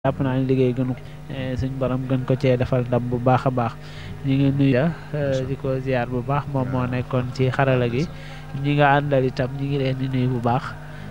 jàpp naa ne liggéey gënu suñ borom gën ko cee defal ndam bu baax a baax ñi ngi nuyu di ko ziar bu baax moom moo nekkoon ci xarala gi ñi nga àndal itam ñi ngi leen di nuyu bu baax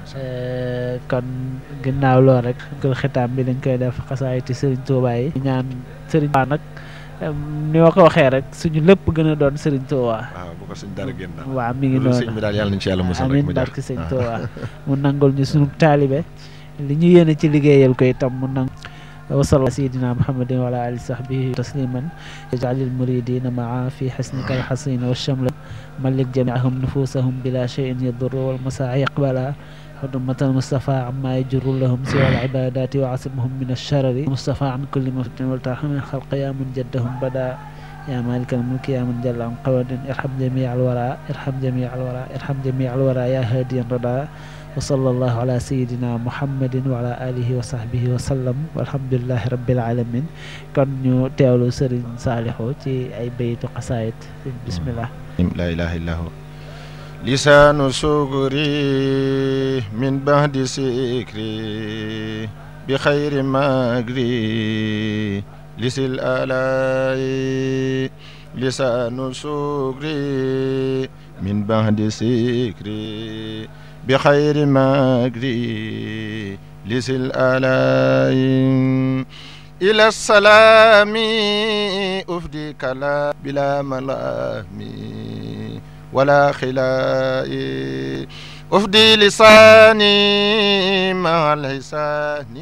kon ginnaaw lool rek gël xitaam bi dañ koy def xasaayiti Serigne Touba yi ñaan Serigne Touba nag ni ma ko waxee rek suñu lépp gën a doon Serigne Touba waaw bu ko sëñ dara génn daal waaw mi ngi noonu sëñ bi daal yàlla nañ ci yàlla musal rek amiin mu jaar barki Serigne Touba mu nangul ñu suñu taalibe li ñu yéene ci liggéeyal ko itam mu nang wasal sayidina muhammadin wa ala ali sahbihi tasliman ij'alil muridina maa fi xasnika alxasin wa shamla malik jamiahum nufusahum bila cheyin yadurru wal masaa yaqbala حرمة المصطفى عما يجر لهم سوى العبادات وعصمهم من الشرر مصطفى عن كل مفتن والترحم من خلق يا من جدهم بدا يا مالك الملك يا من جل عن قواد ارحم جميع الورى ارحم جميع الورى ارحم جميع الورى يا هادي الردى وصلى الله على سيدنا محمد وعلى آله وصحبه وسلم والحمد لله رب العالمين kon ñu teewlu Serigne Saliou ci ay baytu xasaayit bismillah la ilaha illa hu lisaanu sugri min bahdi sikri bi xayri magri lisil alay lisaanu sugri min bahdi sikri bi xayri magri lisil alay ila salaami ufdi kala bila malami ولا خلائي أفدي لساني مع الحسان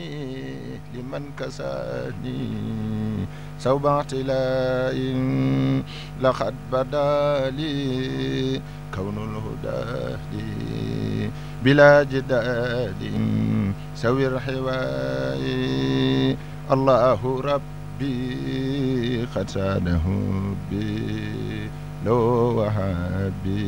لمن كساني سوب اعتلاء لقد بدا لي كون الهدى لي بلا جدال سوي الحواي الله ربي قد ساده بي لو وهابي